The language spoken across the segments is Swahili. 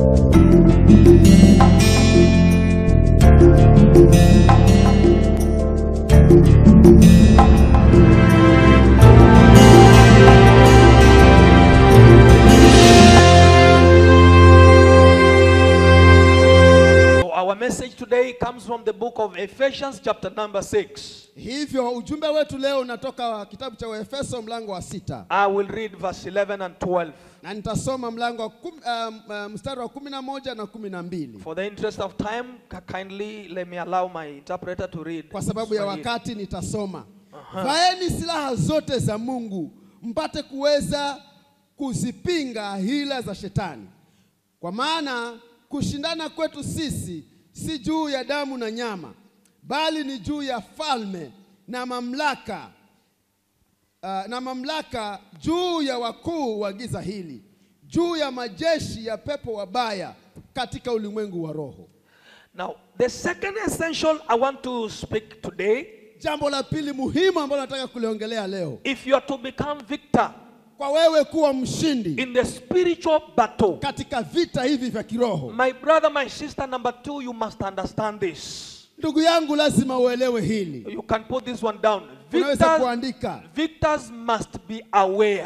So our message today comes from the book of Ephesians, chapter number 6. Hivyo ujumbe wetu leo unatoka kitabu cha Waefeso mlango wa sita I will read verse 11 and 12. na nitasoma mlango wa kum, um, uh, mstari wa kumi na moja na kumi na mbili For the interest of time, ki- kindly let me allow my interpreter to read. kwa sababu ya Swahili. wakati nitasoma. Vaeni silaha zote za Mungu mpate kuweza kuzipinga hila za shetani, kwa maana kushindana kwetu sisi si juu ya damu na nyama, bali ni juu ya falme na mamlaka uh, na mamlaka juu ya wakuu wa giza hili, juu ya majeshi ya pepo wabaya katika ulimwengu wa roho. Now, the second essential I want to speak today Jambo la pili muhimu ambalo nataka kuliongelea leo, if you are to become victor kwa wewe kuwa mshindi in the spiritual battle, katika vita hivi vya kiroho, my brother, my sister, number two, you must understand this. ndugu yangu, lazima uelewe hili. You can put this one down. Unaweza Victors, kuandika, victors must be aware.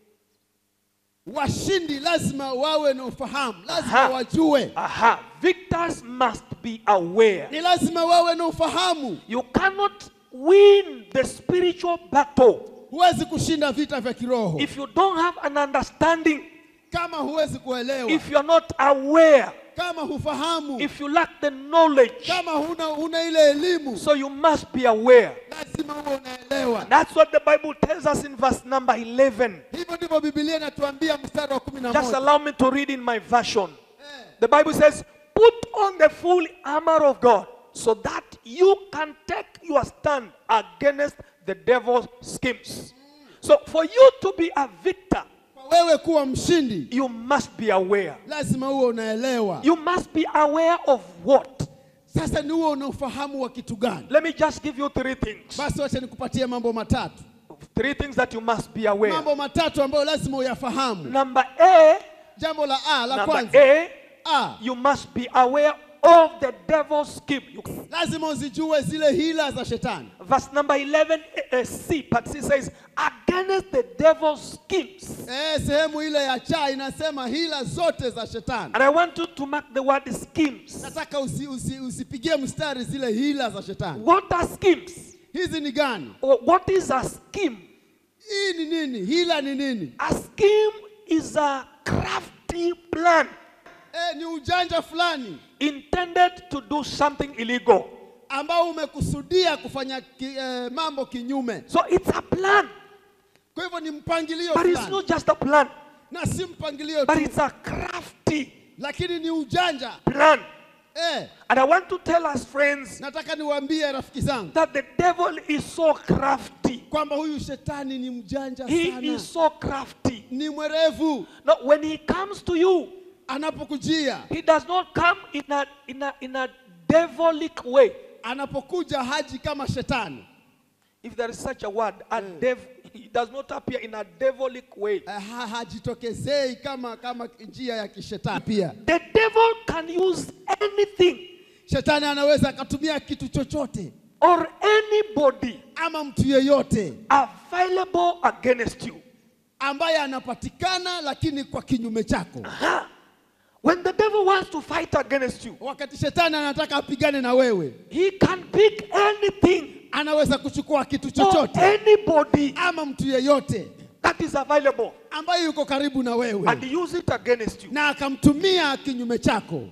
washindi lazima wawe na ufahamu, lazima Aha. wajue, Aha. Victors must be aware. ni lazima wawe na ufahamu. You cannot win the spiritual battle Huwezi kushinda vita vya kiroho if you don't have an understanding, kama huwezi kuelewa, if you are not aware, kama hufahamu, if you lack the knowledge. kama huna, huna ile elimu, So you must be aware. lazima uwe unaelewa. That's what the Bible tells us in verse number 11. Hivyo ndivyo Biblia inatuambia mstari wa kumi na Just moja. allow me to read in my version. The Bible says, Put on the full armor of God so that you can take your stand against the devil's schemes. So, for you to be a victor, Kwa wewe kuwa mshindi, you must be aware. lazima uwe unaelewa. You must be aware of what? Sasa ni uwe una ufahamu wa kitu gani? Let me just give you three things. Basi wacha nikupatie mambo matatu, Three things that you must be aware. mambo matatu ambayo lazima uyafahamu. Number A, Jambo la A, la number kwanza, A, A, you must be aware of the devil's scheme. You- lazima uzijue zile hila za shetani. verse number 11 uh, C, part C says, against the devil's schemes. Eh, sehemu ile ya cha inasema hila zote za shetani. And I want you to mark the word schemes. Nataka usi, usi, usipigie mstari zile hila za shetani. What are schemes? Hizi ni gani? Or what is a scheme? Hii ni nini? Hila ni nini? A scheme is a crafty plan Eh, ni ujanja fulani intended to do something illegal. ambao umekusudia kufanya ki, eh, mambo kinyume. So it's a plan, Kwa hivyo ni mpangilio but it's fulani, not just a plan, na si mpangilio but tu, it's a crafty lakini ni ujanja plan. eh. And I want to tell us, friends, Nataka niwaambie rafiki zangu that the devil is so crafty. kwamba huyu shetani ni mjanja He sana, is so crafty. ni mwerevu. Now, when he comes to you, Anapokujia, he does not come in a, in a, in a devilic way. anapokuja haji kama shetani If there is such a word, a dev, he does not appear in a devilic way. eh, ha, hajitokezei kama kama njia ya kishetani. Pia The devil can use anything shetani anaweza akatumia kitu chochote or anybody ama mtu yeyote available against you. ambaye anapatikana, lakini kwa kinyume chako. Huh? When the devil wants to fight against you, Wakati shetani anataka apigane na wewe, he can pick anything anaweza kuchukua kitu or chochote anybody ama mtu yeyote that is available ambaye yuko karibu na and wewe use it against you. na akamtumia kinyume chako.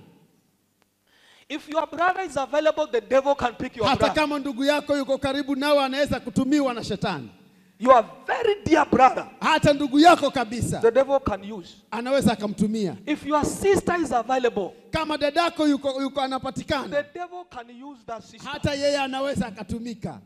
If your brother is available, the devil can pick your Hata brother. kama ndugu yako yuko karibu nawe, anaweza kutumiwa na shetani. Your very dear brother, Hata ndugu yako kabisa the devil can use. anaweza akamtumia. If your sister is available, Kama dadako yuko, yuko anapatikana, the devil can use that sister. hata yeye anaweza akatumika.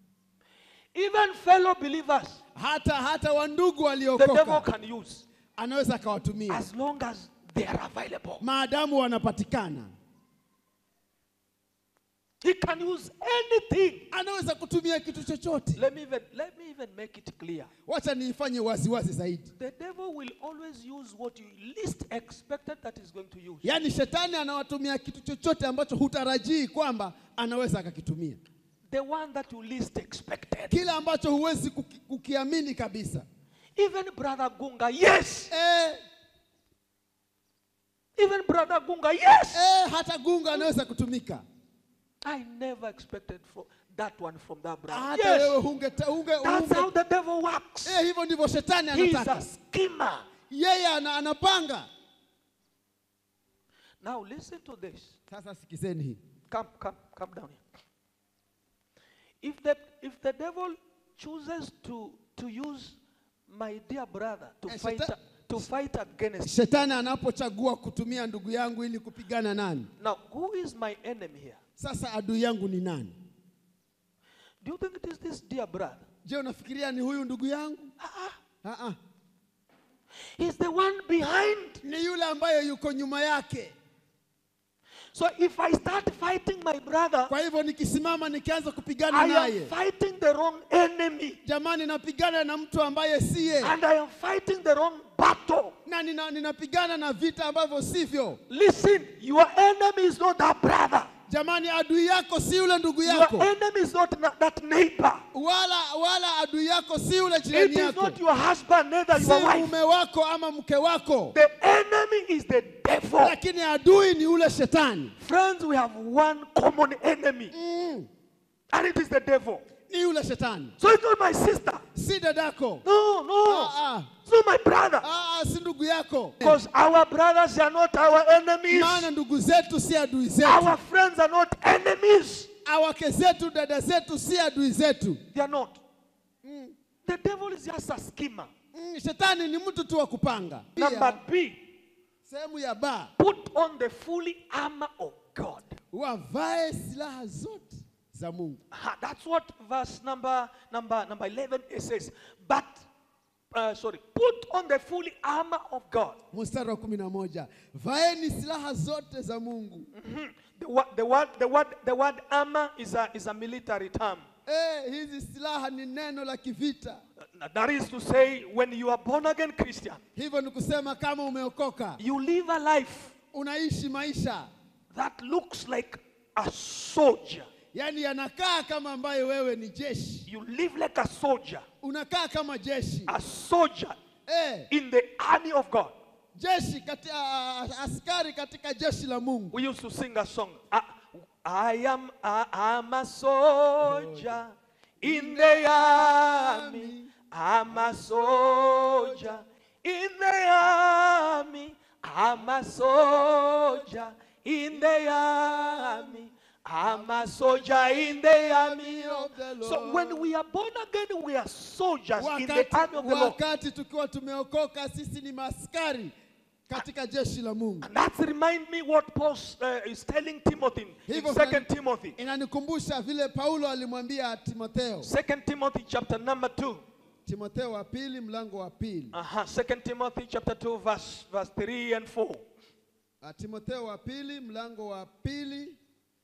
Even fellow believers, Hata hata wandugu the devil waliokoka can use anaweza akawatumia as long as they are available. maadamu wanapatikana. He can use anything. anaweza kutumia kitu chochote. Let me even let me even make it clear. Wacha niifanye waziwazi zaidi. The devil will always use what you least expected that he's going to use. Yaani shetani anawatumia kitu chochote ambacho hutarajii kwamba anaweza akakitumia, The one that you least expected. kile ambacho huwezi kuki, kukiamini kabisa. Even brother Gunga, yes. Eh, Even brother Gunga, yes. eh, hata gunga anaweza kutumika. I never expected for that one from that brother. Hata wewe Yes. hunge, hunge, That's hunge how the devil works. eh, hivyo ndivyo shetani He's a anataka. schemer. Yeye ana, anapanga. Now listen to this. Sasa sikizeni hii. Come, come, come down here. If the if the devil chooses to to use my dear brother to Eh, fight Satan- to fight against Shetani anapochagua kutumia ndugu yangu ili kupigana nani, now who is my enemy here? sasa adui yangu ni nani? Do you think it is this dear brother? Je, unafikiria ni huyu ndugu yangu? Ah, ah. He's the one behind. Ni yule ambaye yuko nyuma yake. So if I start fighting my brother, Kwa hivyo nikisimama nikianza kupigana I am naye, fighting the wrong enemy. jamani, napigana na mtu ambaye siye, And I am fighting the wrong battle. na nina, ninapigana na vita ambavyo sivyo. Listen, your enemy is not that brother. Jamani, adui yako si yule ndugu Your yako, enemy is not na- that neighbor. wala wala adui yako si yule It jirani is yako, not your husband, neither si your wife. mume wako ama mke wako, The enemy is the devil. lakini adui ni yule shetani. Friends, we have one common enemy, Mm, and it is the devil. ni yule shetani, So it's not my sister. si dadako, No, no. Ah, ah. It's not my brother. ah, ah, si ndugu yako, Because our brothers are not our enemies. maana ndugu zetu si adui zetu, Our friends are not enemies. awake zetu, dada zetu si adui zetu. They are not. The devil is just a schemer. Mm, shetani ni mtu tu wa kupanga. Number B, Sehemu ya ba, put on the fully armor of God. wavae silaha zote za Mungu. Aha, That's what verse number number number 11 it says. But uh, sorry, put on the fully armor of God. Mstari wa kumi na moja, vaeni silaha zote za Mungu. Mhm. The, word, the word the word the word armor is a is a military term. Eh, hizi silaha ni neno la kivita. Uh, That is to say, when you are born again Christian, Hivyo ni kusema kama umeokoka, you live a life unaishi maisha that looks like a soldier. yaani yanakaa kama ambaye wewe ni jeshi, You live like a soldier, unakaa kama jeshi a soldier eh, in the army of God. jeshi kati, a, askari katika jeshi la Mungu. We used to sing a song. I, I am I am a soldier in the army. I'm a soldier in the army. I'm a soldier in the army. I'm a soldier in the army of the So Lord. when we are born again, we are soldiers in the Wakati, army of the Lord. wakati tukiwa tumeokoka sisi ni maskari katika jeshi la Mungu. And that remind me what Paul uh, is telling Timothy in Hivyo Second kuna- Timothy. Inanikumbusha vile Paulo alimwambia Timotheo, Second Timothy chapter number 2. Timotheo wa pili mlango wa pili. Uh-huh. Second Timothy chapter 2 verse verse 3 and 4. Ah, Timotheo wa pili mlango wa pili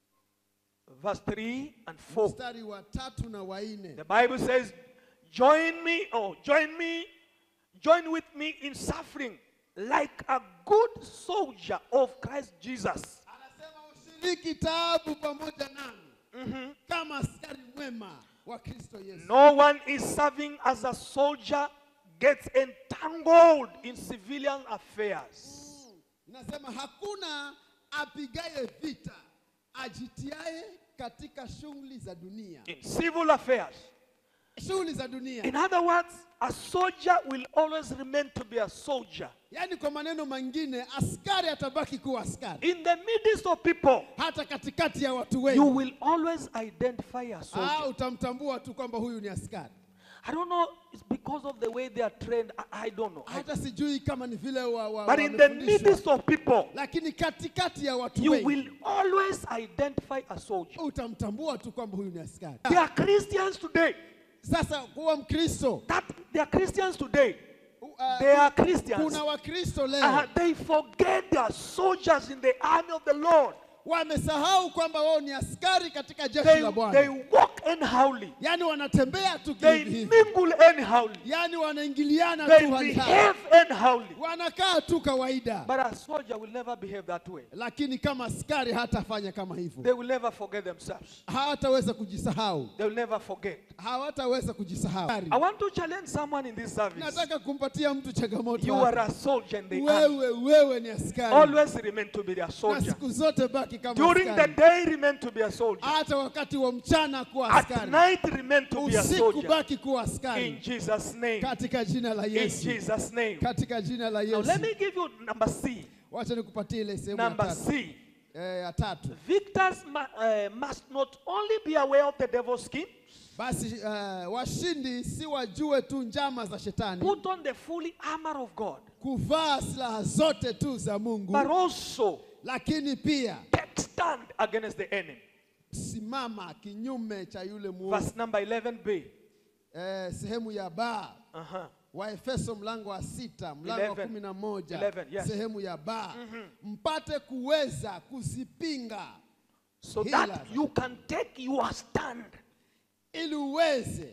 Verse 3 and 4. mstari wa tatu na wa nne. The Bible says, "Join me, oh, join me, join with me in suffering like a good soldier of Christ Jesus." Anasema ushiriki taabu pamoja nami kama askari mwema wa Kristo Yesu. No one is serving as a soldier gets entangled in civilian affairs. Nasema hakuna apigaye vita ajitiaye katika shughuli za dunia, In civil affairs. shughuli za dunia. In other words, a soldier will always remain to be a soldier. Yaani kwa maneno mengine, askari atabaki kuwa askari In the midst of people, hata katikati ya watu you wengi. will always identify a soldier. Ah, utamtambua tu kwamba huyu ni askari. I don't know, it's because of the way they are trained. I, I don't know. I- Hata sijui kama ni vile wa, wa, but in the wamefundishwa. midst of people, lakini katikati ya watu you wengi will always identify a soldier. utamtambua tu kwamba huyu ni askari. There are Christians today. Sasa kuwa Mkristo, That there are Christians today. uh, They are Christians. kuna Wakristo leo Uh, they forget they are soldiers in the army of the Lord. wamesahau kwamba wao ni askari katika jeshi They, la they Bwana, walk anyhowly. yaani wanatembea tu They hivi hivi, mingle anyhowly. yaani wanaingiliana They tu hali hali, behave anyhowly. wanakaa tu kawaida, But a soldier will never behave that way. lakini kama askari hatafanya kama They hivyo, will never forget themselves. hawataweza kujisahau, They will never forget. hawataweza kujisahau. I want to challenge someone in this service. Nataka kumpatia mtu changamoto You hapa. are a soldier in the army. wewe wewe ni askari Always remain to be a na soldier. siku zote baki kama During the askari. day, remain to be a soldier. hata wakati wa mchana kuwa At askari, night, remain to be a usiku soldier. baki kuwa In askari Jesus' name. katika jina la In Yesu, Jesus' name. katika jina la Now, Yesu. let me give you number C. Wacha nikupatie ile sehemu ya Number tatu. C. Eh, ya tatu. Victors mu- uh, must not only be aware of the devil's scheme, Basi eh, washindi si wajue tu njama za shetani, put on the fully armor of God, kuvaa silaha zote tu za Mungu, but also lakini pia take stand against the enemy. simama kinyume cha yule mwovu. Verse number 11b. Eh, sehemu ya ba Uh-huh. Waefeso mlango wa sita mlango wa 11. kumi na moja 11, yes. sehemu ya ba mpate kuweza kuzipinga So Hila. that you can take your stand. ili uweze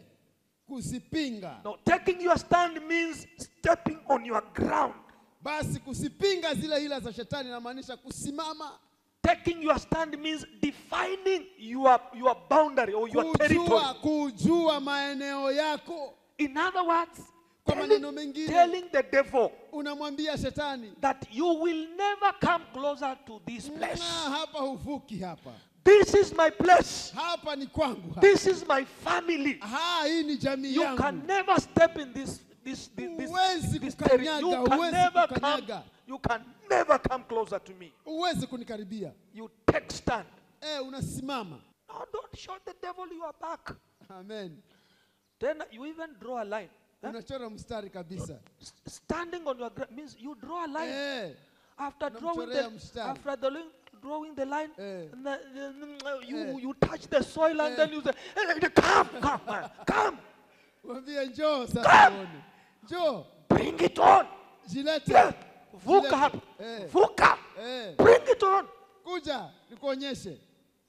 kuzipinga. Now, taking your stand means stepping on your ground. Basi kuzipinga zile hila za shetani inamaanisha kusimama, Taking your stand means defining your, your boundary or your territory. kujua, kujua maeneo yako. In other words, Kwa telling, maneno mengine, telling the devil unamwambia shetani that you will never come closer to this "Na place. hapa huvuki, hapa This is my place. hapa ni kwangu, hapa. This is my family. Ha, hii ni jamii You yangu. can never step in this this this, this, Huwezi this kukanyaga, terri- You can huwezi never come. kukanyaga. You can never come closer to me. Huwezi kunikaribia. You take stand. Eh, unasimama. No, don't show the devil your back. Amen. Then you even draw a line. Huh? Unachora mstari kabisa. S- Standing on your ground means you draw a line. Eh, After drawing Unamchorea the mstari. after the line, drawing the line, Eh. and the- the- you Eh. you touch the soil and Eh. then you say, "Hey, "Come, come, man, come, mwambie njoo sasa uone. Njoo, bring it on." jilete. Yeah. Vuka Jilete. hapa, Eh, vuka, eh. bring it on. Kuja nikuonyeshe.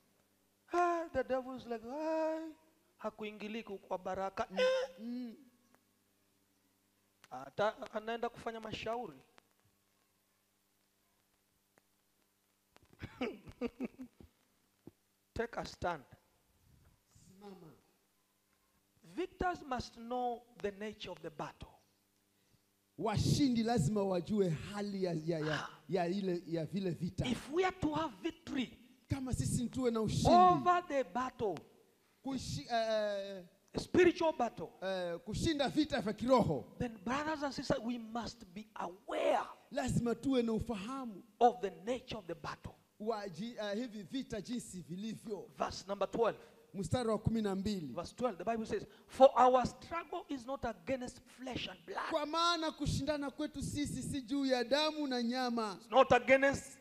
Ah, the devil is like, "Ai, hakuingilii kwa baraka. Eh. Ata, anaenda kufanya mashauri. Take a stand. Simama. Victors must know the nature of the battle. Washindi lazima wajue hali ya, ya, ya, ya, ile, ya vile vita. If we are to have victory Kama sisi tuwe na ushindi over the battle, kushi, eh, a spiritual battle, eh, kushinda vita vya kiroho, then brothers and sisters, we must be aware lazima tuwe na ufahamu of the nature of the battle. wa ji, eh, hivi vita jinsi vilivyo. Verse number 12. Mstari wa kumi na mbili. Verse 12, the Bible says, For our struggle is not against flesh and blood, Kwa maana kushindana kwetu sisi si juu ya damu na nyama, it's not against,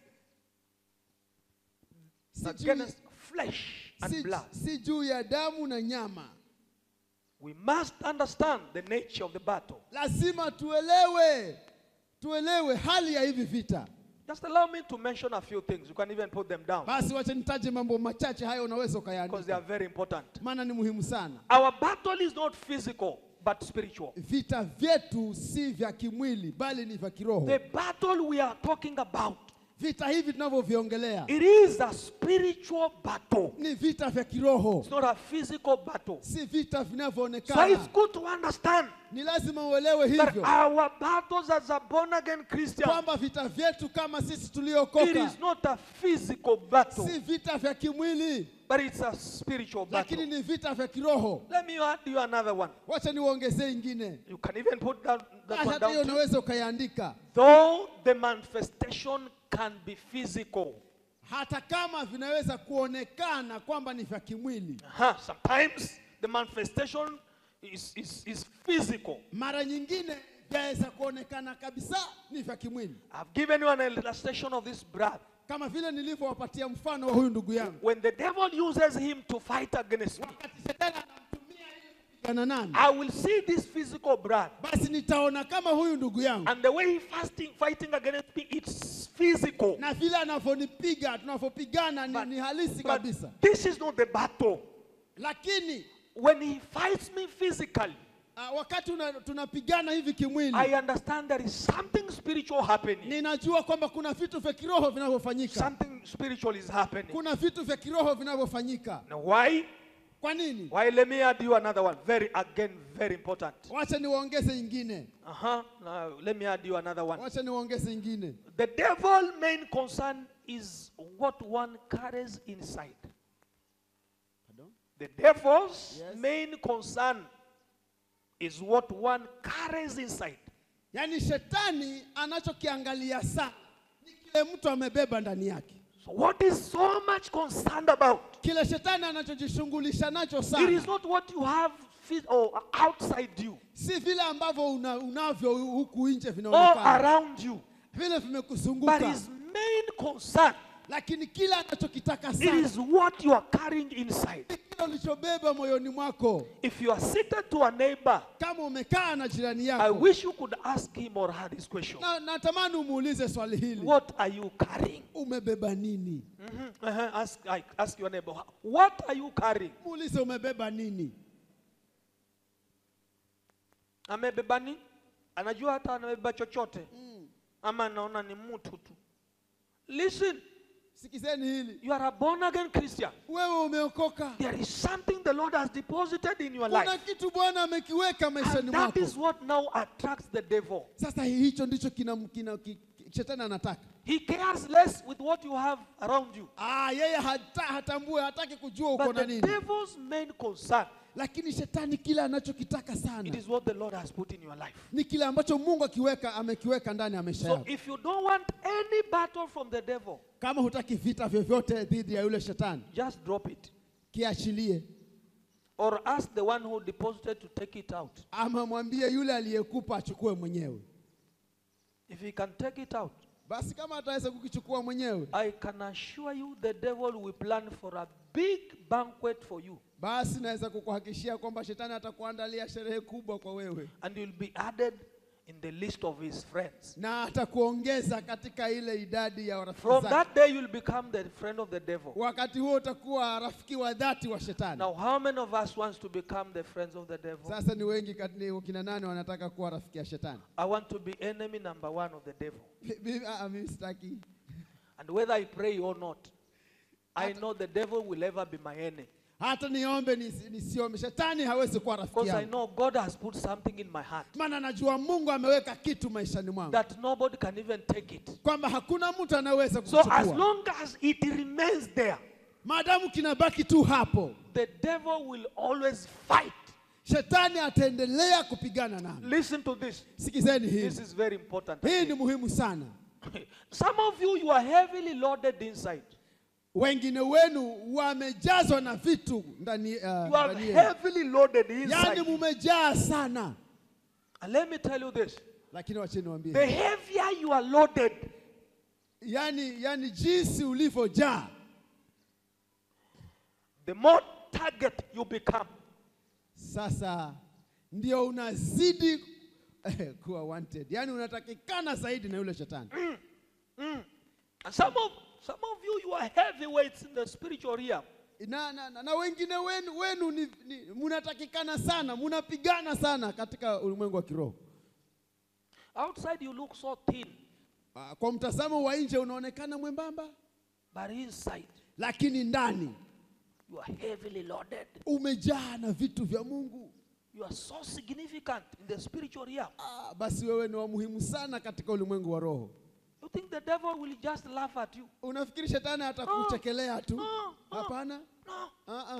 si juu, against flesh and si, blood. si juu ya damu na nyama. We must understand the nature of the battle. Lazima tuelewe, tuelewe hali ya hivi vita. Just allow me to mention a few things. You can even put them down Basi wacha nitaje mambo machache hayo, unaweza because they are ukayaandika, very important. maana ni muhimu sana. Our battle is not physical but spiritual. Vita vyetu si vya kimwili, bali ni vya kiroho. The battle we are talking about, Vita hivi tunavyoviongelea it is a spiritual battle. ni vita vya kiroho, It's not a physical battle. si vita So it's vinavyoonekana. good to understand Ni lazima uelewe that hivyo our battles as a born again Christian, kwamba vita vyetu kama sisi it tuliokoka is not a physical battle, si vita vya kimwili, but it's a spiritual battle. lakini ni vita vya kiroho. Let me add you another one. Wacha niuongezee ingine, You can even put that, that Basi one hata hiyo down. too. unaweza ukaiandika, Though the manifestation can be physical, hata kama vinaweza kuonekana kwamba ni vya kimwili. uh-huh, sometimes the manifestation is, is, is physical. Mara nyingine vyaweza kuonekana kabisa ni vya kimwili, I've given you an illustration of this brother. kama vile nilivyowapatia mfano wa huyu ndugu yangu. When the devil uses him to fight against me, Wakati shetani anamtumia ili kupigana nani, I will see this physical brother. basi nitaona kama huyu ndugu yangu And the way he fasting, fighting against me, it's physical. na vile vile anavyonipiga tunavyopigana ni, But- ni halisi But kabisa this is not the battle. lakini When he fights me physically, uh, wakati una, tunapigana hivi kimwili I understand there is something spiritual happening. ninajua kwamba kuna vitu vya kiroho vinavyofanyika Something spiritual is happening. kuna vitu vya kiroho vinavyofanyika Now, why? kwa nini Why? Let me add you another one. Very, again, very important. wacha niwaongeze ingine Uh huh. Now, let me add you another one. wacha niwaongeze ingine The devil main concern is what one carries inside. The devil's Yes. main concern is what one carries inside. yaani shetani anachokiangalia sana ni kile mtu amebeba ndani yake So what is so much concerned about? kile shetani anachojishughulisha nacho It sana is not what you have phys- or outside you si vile ambavyo una, unavyo huku nje or vinaonekana around you, vile but vimekuzunguka his main concern lakini kile anachokitaka it sana is what you are carrying inside. kile ulichobeba moyoni mwako If you are seated to a neighbor, kama umekaa na jirani I yako wish you could ask him or her this question. na natamani umuulize swali hili What are you carrying? umebeba nini Mhm, uh-huh. Ask, I- ask your neighbor, what are you carrying? muulize umebeba nini Amebeba nini? Anajua hata anabeba chochote ama anaona ni mtu tu. Listen, sikizeni hili you are a born again Christian. wewe umeokoka There is something the Lord has deposited in your kuna life. kitu bwana amekiweka maishani And that mwako is what now attracts the devil. sasa hicho ndicho kina, kina, ki- ki- shetani anataka He cares less with what you have around you. ah, yeye hata, hatambue hataki kujua uko But na the nini devil's main concern, lakini shetani kile anachokitaka it sana is what the Lord has put in your life. ni kile ambacho mungu akiweka amekiweka ndani ya maisha So yako if you don't want any battle from the devil, kama hutaki vita vyovyote dhidi ya yule shetani just drop it. kiachilie Or ask the one who deposited to take it out. ama mwambie yule aliyekupa achukue mwenyewe If he can take it out, basi kama ataweza kukichukua mwenyewe I can assure you the devil will plan for a big banquet for you. basi naweza kukuhakikishia kwamba shetani atakuandalia sherehe kubwa kwa wewe And you'll be added in the list of his friends. na atakuongeza katika ile idadi ya rafiki From zake that day, you'll become the friend of the devil. wakati huo utakuwa rafiki wa dhati wa shetani Now, how many of us wants to become the friends of the devil? sasa ni wengi kati- ni kina nane wanataka kuwa rafiki ya shetani I want to be enemy number one of the devil. Mimi- ah, mimi sitaki And whether I pray or not, I know the devil will ever be my enemy. hata niombe nisi- nisiombe shetani hawezi kuwa rafiki Because I yangu know God has put something in my heart maana najua mungu ameweka kitu maishani mwangu that nobody can even take it. kwamba hakuna mtu anaweza So as kuchukua long as it remains there, maadamu kinabaki tu hapo the devil will always fight. shetani ataendelea kupigana nami Listen to this. sikizeni This hii is very important. hii ni muhimu sana Some of you, you are heavily loaded inside. wengine wenu wamejazwa na vitu ndani uh, You are ndani yenu. heavily loaded yaani inside. mumejaa sana And let me tell you this lakini wacheni the niwaambie heavier you are loaded, yani, yani jinsi ulivyojaa the more target you become. sasa ndio unazidi eh, kuwa wanted yaani unatakikana zaidi na yule shetani And some of some of you, you are heavyweights in the spiritual realm. na, na, na, na wengine wenu, wenu ni, ni, munatakikana sana munapigana sana katika ulimwengu wa kiroho Outside you look so thin, Ah, kwa mtazamo wa nje unaonekana mwembamba but inside lakini ndani you are heavily loaded. umejaa na vitu vya mungu You are so significant in the spiritual realm. ah, basi wewe ni wa muhimu sana katika ulimwengu wa roho You think the devil will just laugh at you? unafikiri shetani atakuchekelea tu no, no. hapana No. Ah, ah.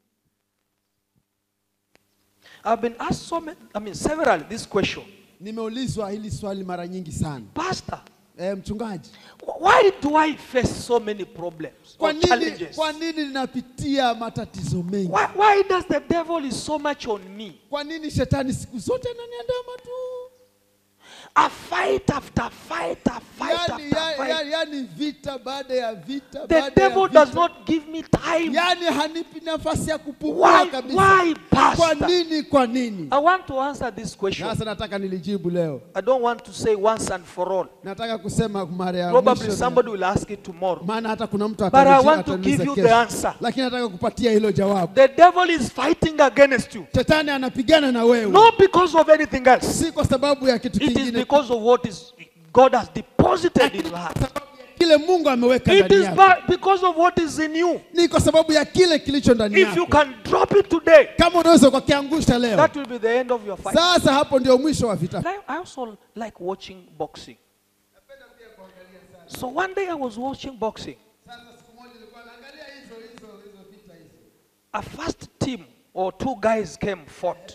I've been asked so many, I mean, several this question. nimeulizwa hili swali mara nyingi sana Pastor, e, mchungaji wh- why do I face so many problems kwa or nini, challenges? kwa nini ninapitia matatizo mengi Why, why does the devil is so much on me? kwa nini shetani siku zote ananiandama tu A fight after fight, a fight yani, after yani, fight. yani, yani vita vita baada ya vita The baada ya devil vita. does not give me time. yaani hanipi nafasi ya kupumua Why, kabisa why, kwa Pastor? nini kwa nini I want to answer this question. sasa nataka nilijibu leo I don't want to say once and for all. nataka kusema mara ya Probably mwisho somebody will ask it tomorrow. maana hata kuna mtu But I ataniji- want to ataniuliza give you kesho. the answer. lakini nataka kupatia hilo jawabu The devil is fighting against you. shetani anapigana na wewe Not because of anything else. si kwa sababu ya kitu It is kingine because of what is God has deposited in your heart. kile mungu ameweka It ndani is yako by- because of what is in you. ni kwa sababu ya kile kilicho ndani If you yako can drop it today, kama unaweza ukakiangusha leo that will be the end of your fight. sasa hapo ndio mwisho wa vita I I also like watching boxing. So one day I was watching boxing. A first team or two guys came fought.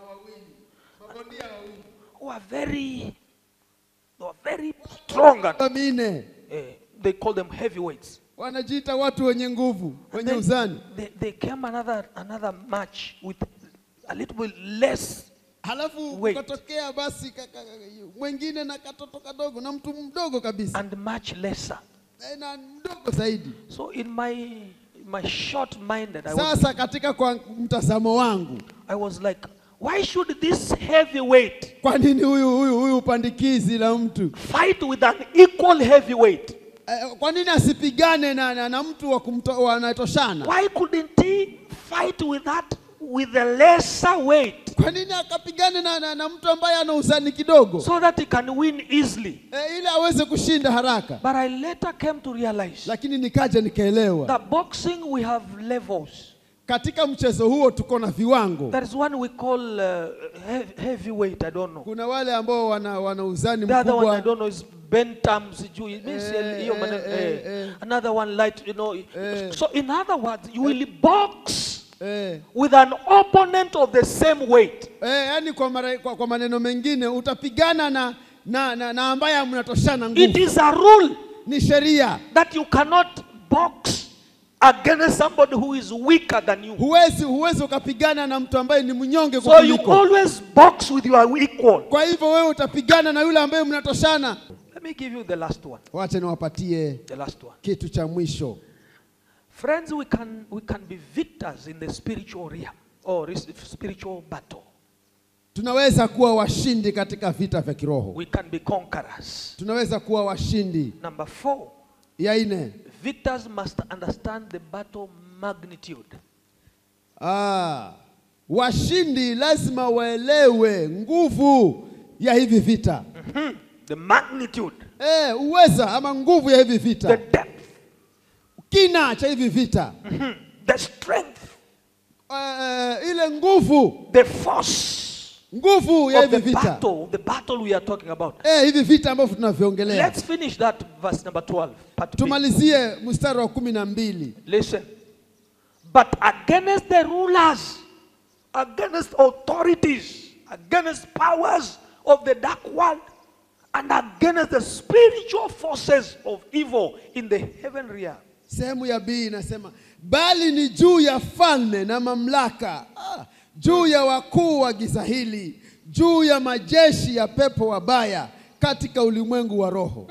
Who are very, they were very strong and mine eh, they call them heavyweights. wanajiita watu wenye nguvu And wenye then uzani they, they came another another match with a little bit less. halafu Wait. ukatokea basi kaka- mwingine na katoto kadogo na mtu mdogo kabisa and much lesser. Eh, na mdogo zaidi So in my in my short minded, I was, sasa katika kwa mtazamo wangu I was like, why should this heavyweight kwa nini huyu huyu huyu upandikizi la mtu fight with an equal heavyweight? eh, kwa nini asipigane na, na, na mtu wa kumto- wanatoshana Why couldn't he fight with that with a lesser weight kwa nini akapigane na, na, na mtu ambaye ana uzani kidogo so that he can win easily? eh, ili aweze kushinda haraka But I later came to realize lakini nikaja nikaelewa that boxing we have levels. katika mchezo huo tuko na viwango There is one we call uh, heavy, heavyweight. I don't know. kuna wale ambao wana, wana uzani The other one I mkubwa don't know is Bentham sijui. It means Eh, hiyo eh, maneno, eh, eh. eh. Another one light, you know. Eh. So in other words, you will box eh, with an opponent of the same weight. eh, yani kwa, mara, kwa, kwa maneno mengine utapigana na, na, na, na ambaye mnatoshana It nguvu is a rule ni sheria that you cannot box against somebody who is weaker than you. huwezi huwezi ukapigana na mtu ambaye ni mnyonge So you kukuliko always box with your equal. kwa hivyo wewe utapigana na yule ambaye mnatoshana Let me give you the last one. wache niwapatie The last one. kitu cha mwisho Friends, we can we can be victors in the spiritual realm or res- spiritual battle. tunaweza kuwa washindi katika vita vya kiroho We can be conquerors. tunaweza kuwa washindi Number four, ya nne victors must understand the battle magnitude. ah, washindi lazima waelewe nguvu ya hivi vita Hmm, The magnitude, eh, uweza ama nguvu ya hivi the vita depth, kina cha hivi vita hmm, the strength, eh, ile nguvu the force nguvu ya of hivi the vita battle, the battle we are talking about. eh, hivi vita ambavyo tunaviongelea Let's finish that verse number 12. Part B. tumalizie mstari wa kumi na mbili Listen. But against the rulers, against authorities, against powers of the dark world, and against the spiritual forces of evil in the heaven realm. sehemu ya bii inasema bali ni juu ya falme na mamlaka ah, juu ya wakuu wa giza hili juu ya majeshi ya pepo wabaya katika ulimwengu wa roho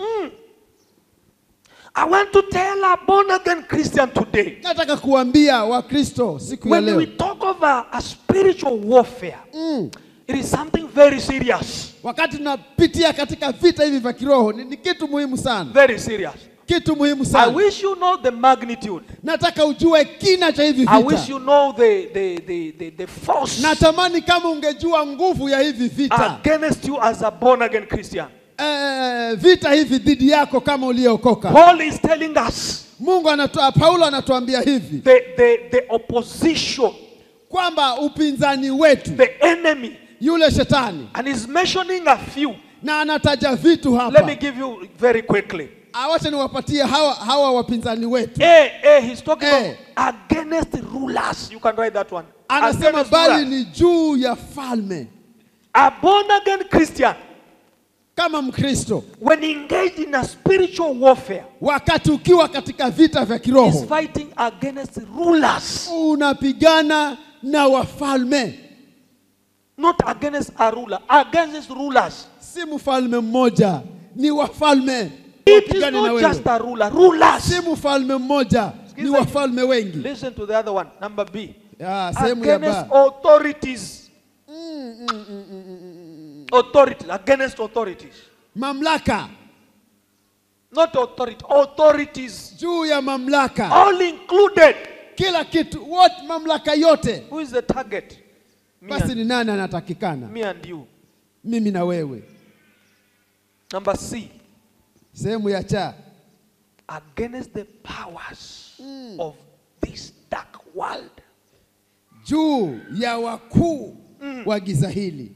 I want to tell a born again Christian today nataka kuambia wakristo siku ya when leo we talk of a, a spiritual warfare, mm, it is something very serious. wakati tunapitia katika vita hivi vya kiroho ni, ni kitu muhimu sana Very serious. kitu muhimu I sana wish you know the magnitude. nataka ujue kina cha hivi I wish vita you know the, the, the, the, the force natamani kama ungejua nguvu ya hivi vita against you as a born again Christian. eh, vita hivi dhidi yako kama uliokoka Paul is telling us mungu anatoa paulo anatuambia hivi the, the, the opposition, kwamba upinzani wetu the enemy, yule shetani and he's mentioning a few. na anataja vitu Let me hapa give you very quickly. awache niwapatie hawa, hawa wapinzani wetu A, A, he's talking A. about against rulers. You can write that one. anasema Against bali rulers. ni juu ya falme A born again Christian, kama mkristo when engaged in a spiritual warfare, wakati ukiwa katika vita vya is kiroho fighting against rulers, unapigana na wafalme not against a ruler, against rulers. si mfalme mmoja ni wafalme It is wapigane na not just wewe. a ruler. Rulers. Si mfalme mmoja, ni Sikiza- wafalme wengi. Listen to the other one. Number B. Ah, sehemu ya Against ba. authorities. Authorities. Against authorities. Mamlaka Not authority. Authorities. juu ya mamlaka, All included. kila kitu, wote, mamlaka yote. Who is the target? Me Basi and, ni nani anatakikana? me and you. Mimi na wewe. Number C. Sehemu ya cha Against the powers of this dark world. juu ya wakuu wa giza hili.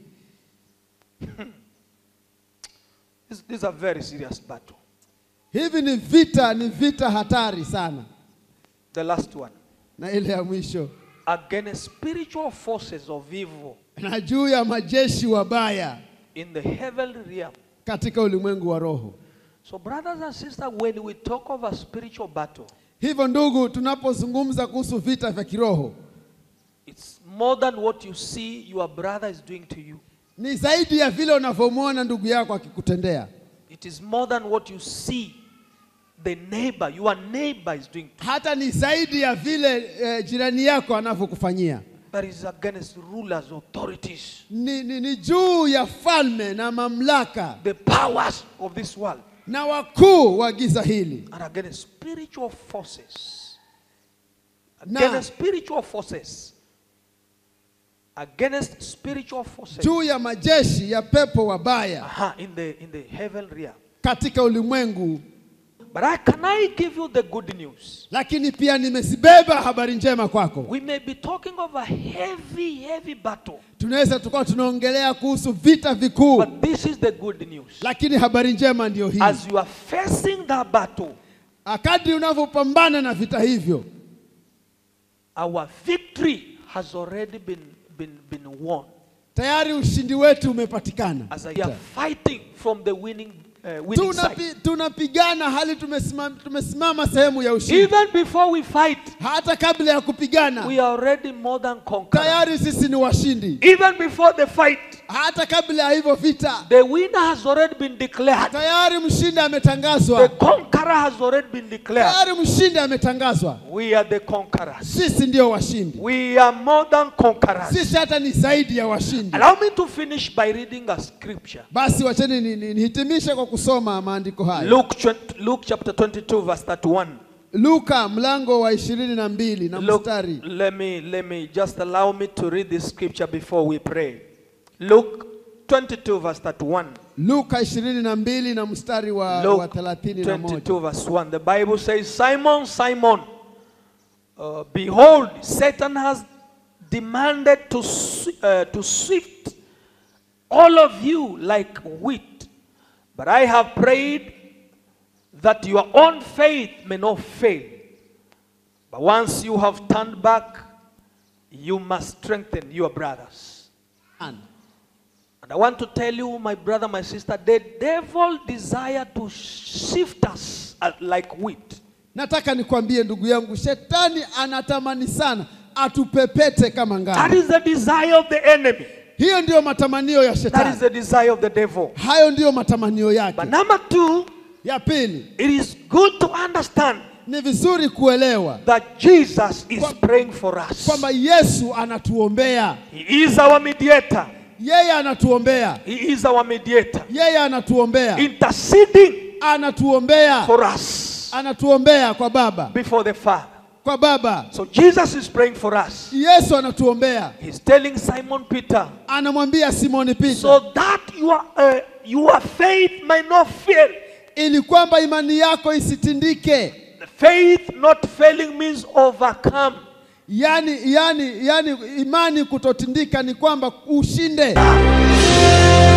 This, this is a very serious battle. Hivi ni vita, ni vita hatari sana. The last one. Na ile ya mwisho, Against spiritual forces of evil na juu ya majeshi wabaya in the heavenly realm. katika ulimwengu wa roho. So, brothers and sisters, when we talk of a spiritual battle, Hivyo ndugu, tunapozungumza kuhusu vita vya kiroho, it's more than what you see your brother is doing to you. ni zaidi ya vile unavyomwona ndugu yako akikutendea, It is more than what you see the neighbor, your neighbor is doing to you. hata ni zaidi ya vile eh, jirani yako anavyokufanyia. That is against rulers, authorities, Ni, ni, ni juu ya falme na mamlaka the powers of this world, na wakuu wa giza hili and against spiritual forces. Na- Against spiritual forces. Against spiritual forces. juu ya majeshi ya pepo wabaya Aha, in the in the heaven realm. katika ulimwengu. But I, can I give you the good news? Lakini pia nimezibeba habari njema kwako. We may be talking of a heavy, heavy battle, Tunaweza tukawa tunaongelea kuhusu vita vikuu, but this is the good news. lakini habari njema ndiyo hii. As you are facing that battle, Kadri unavyopambana na vita hivyo, our victory has already been, been, been won. tayari ushindi wetu umepatikana. As we are fighting from the winning, uh, winning side. Tunapi, tunapigana hali tumesimama, tumesimama sehemu ya ushindi. Even before we fight, Hata kabla ya kupigana we are already more than conquerors. tayari sisi ni washindi. Even before the fight, Hata kabla ya hivyo vita the winner has already been declared. tayari mshindi The ametangazwa, conqueror has already been declared. tayari mshindi ametangazwa. We are the conquerors. Sisi ndio washindi, We are more than conquerors. sisi hata ni zaidi ya washindi. Allow me to finish by reading a scripture. Basi wacheni ni- ni- nihitimishe kwa kusoma maandiko haya. Luke, twen- Luke chapter 22, verse 31. Luka mlango wa ishirini na mbili na Look, mstari let me let me just allow me to read this scripture before we pray. Luke 22 verse 31. Luka ishirini na mbili na mstari wa, wa Luke thelathini na moja 22 verse 1. The Bible says, Simon, Simon, uh, behold, Satan has demanded to, s- uh, to sift all of you like wheat. But I have prayed that your own faith may not fail. But once you have turned back, you must strengthen your brothers. And I want to tell you, my brother, my sister, the devil desire to shift us as- like wheat. Nataka nikwambie ndugu yangu, shetani anatamani sana atupepete kama That ngano. is the desire of the enemy. Hiyo ndiyo matamanio ya That is shetani, the desire of the devil. hayo ndiyo matamanio yake. But number two, Ya pili, it is good to understand ni vizuri kuelewa that Jesus is Kwa- praying for us. kwamba Yesu anatuombea, He is our mediator. yeye anatuombea, He is our mediator. yeye anatuombea, Interceding anatuombea, for us anatuombea kwa Baba, before the Father. kwa Baba. So Jesus is praying for us. Yesu anatuombea, He's telling Simon Peter, anamwambia Simoni Petro, so that your, uh, your faith might not fail. ili kwamba imani yako isitindike. The faith not failing means overcome. Yani, yani, yani imani kutotindika ni kwamba ushinde.